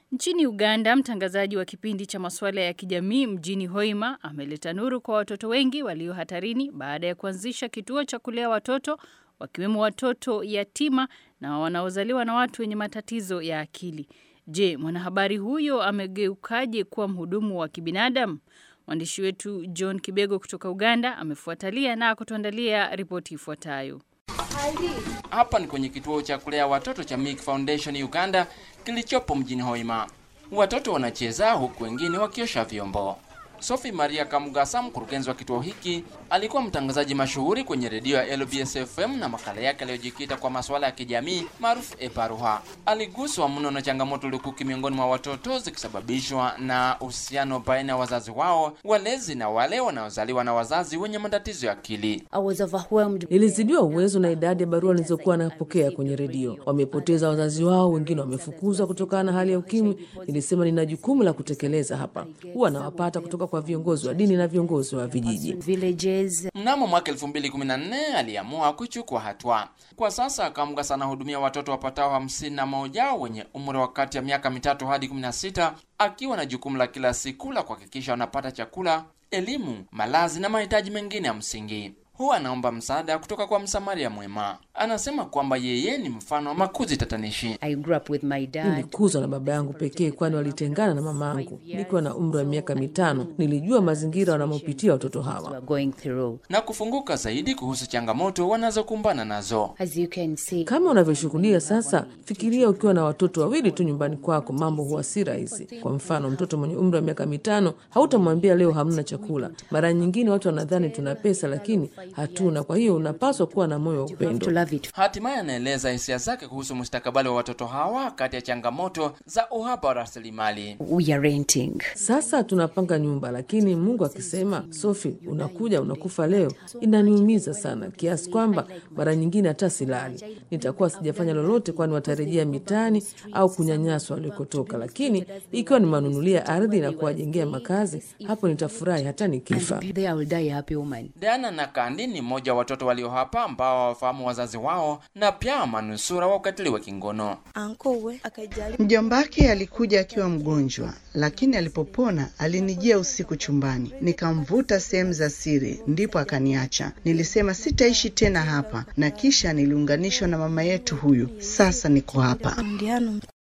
Nchini Uganda, mtangazaji wa kipindi cha masuala ya kijamii mjini Hoima ameleta nuru kwa watoto wengi walio hatarini baada ya kuanzisha kituo cha kulea watoto wakiwemo watoto yatima na wanaozaliwa na watu wenye matatizo ya akili. Je, mwanahabari huyo amegeukaje kuwa mhudumu wa kibinadamu? Mwandishi wetu John Kibego kutoka Uganda amefuatalia na kutuandalia ripoti ifuatayo. Hapa ni kwenye kituo cha kulea watoto cha Milk Foundation Uganda kilichopo mjini Hoima. Watoto wanacheza huku wengine wakiosha vyombo. Sophie Maria Kamugasa, mkurugenzi wa kituo hiki, alikuwa mtangazaji mashuhuri kwenye redio ya LBS FM na makala yake aliyojikita kwa masuala ya kijamii maarufu Eparuha. Aliguswa mno na changamoto lukuki miongoni mwa watoto zikisababishwa na uhusiano baina ya wazazi wao, walezi na wale wanaozaliwa na wazazi wenye matatizo ya akili. Nilizidiwa uwezo na idadi ya barua nilizokuwa napokea kwenye redio. Wamepoteza wazazi wao, wengine wamefukuzwa kutokana na hali ya ukimwi. Nilisema nina jukumu la kutekeleza hapa. Huwa nawapata kutoka kwa viongozi wa dini na viongozi wa vijiji. Mnamo mwaka 2014 aliamua kuchukua hatua. Kwa sasa Kamugasa anahudumia watoto wapatao hamsini na moja wenye umri wa kati ya miaka mitatu hadi 16 akiwa na jukumu la kila siku la kuhakikisha wanapata chakula, elimu, malazi na mahitaji mengine ya msingi. Huwa anaomba msaada kutoka kwa msamaria mwema. Anasema kwamba yeye ni mfano wa makuzi tatanishi. Nilikuzwa na baba yangu pekee, kwani walitengana na mama yangu nikiwa na umri wa miaka mitano. Nilijua mazingira wanamopitia watoto hawa. na kufunguka zaidi kuhusu changamoto wanazokumbana nazo. Kama unavyoshuhudia sasa, fikiria ukiwa na watoto wawili tu nyumbani kwako, mambo huwa si rahisi. Kwa mfano, mtoto mwenye umri wa miaka mitano hautamwambia leo hamna chakula. Mara nyingine watu wanadhani tuna pesa, lakini hatuna. Kwa hiyo unapaswa kuwa na moyo wa upendo. Hatimaye anaeleza hisia zake kuhusu mustakabali wa watoto hawa kati ya changamoto za uhaba wa rasilimali. Sasa tunapanga nyumba, lakini Mungu akisema, Sofi, unakuja unakufa leo, inaniumiza sana kiasi kwamba mara nyingine hata silali. Nitakuwa sijafanya lolote, kwani watarejea mitaani au kunyanyaswa walikotoka. Lakini ikiwa nimanunulia ardhi na kuwajengea makazi, hapo nitafurahi hata nikifa. Diana na Kandi ni mmoja wa watoto walio hapa ambao hawafahamu wazazi wao na pia manusura wa ukatili wa kingono. Mjombake alikuja akiwa mgonjwa, lakini alipopona alinijia usiku chumbani, nikamvuta sehemu za siri, ndipo akaniacha. Nilisema sitaishi tena hapa, na kisha niliunganishwa na mama yetu huyu. Sasa niko hapa.